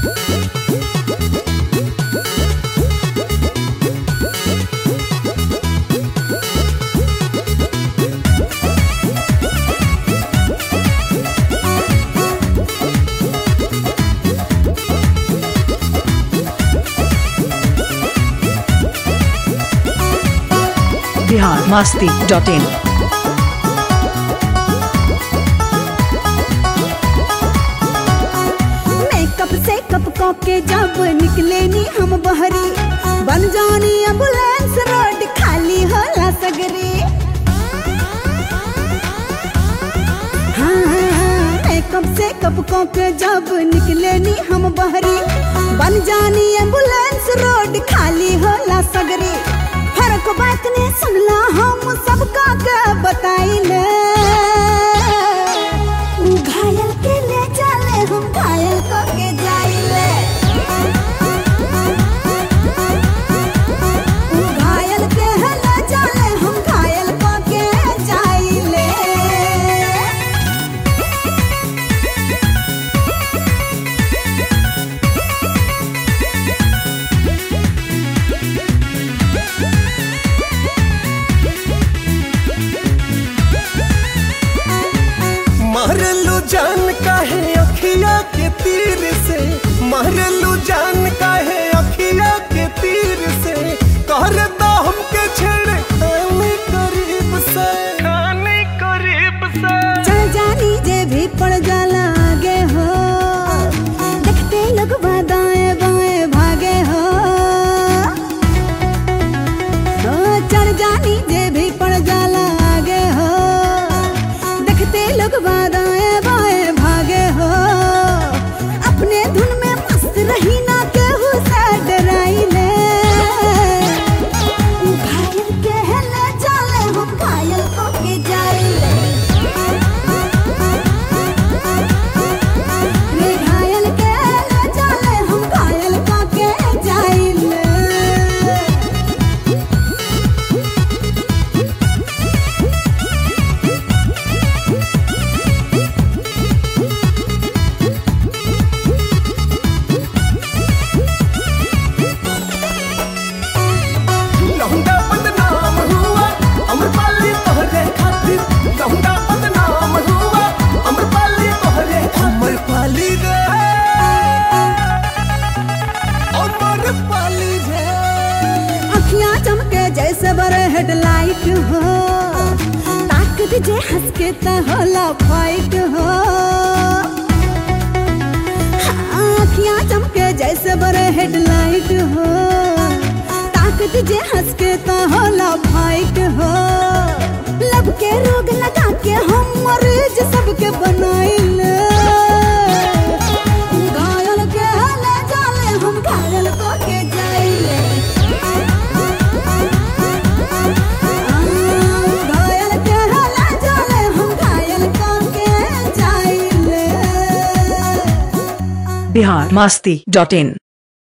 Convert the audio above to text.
Bihar Masti dot in makeup से कप कप के जब निकले नी हम बहरी बन जानी एम्बुलेंस रोड खाली होला सगरी हाँ, मेकअप से कप कप के जब निकले नी हम बहरी बन जानी एम्बुलेंस रोड खाली होला सगरी फर्क बात ने सुनला हम सबका के बताइले घायल के ले चले हम घायल को के जाइले घायल के ले चले हम घायल को के जाइले मारलू जान काहे अखिया के तीर से मारलू जान काहे अखिया के तीर से कर दो हमके छेड़ खाने करीब से खाने करीब से चल जानी जे भी पड़ जाला आगे हो देखते लोग दाएं बाएं भागे हो ओ, चल जानी जे भी पड़ जाला आगे हो देखते लोग दाएं बाएं भागे हो अपने धुन में मस्त रही ना केहू से डराइले घायल के ले चले हम घायल को के जाइले रे घायल के ले चले हम घायल को के जाइले लहुंडा बदनाम हुआ अमरपाली तोहरे खातिर लहुंडा बदनाम हुआ अमरपाली तोहरे अमरपाली रे अमरपाली रे अखियां चमके जैसे बड़े हेडलाइट हो ताकत जे हंस के त होला फाइट हो हाँ, अखियां चमके जैसे बड़े हेडलाइट हो ताकत जे हंस के त होला फाइट हो लब के रोग लगा के हम मरीज सबके बनाइले घायल के ले जाले हम घायल को के जाइले घायल के ले जाले हम घायल को के जाइले बिहार मास्ती डॉट इन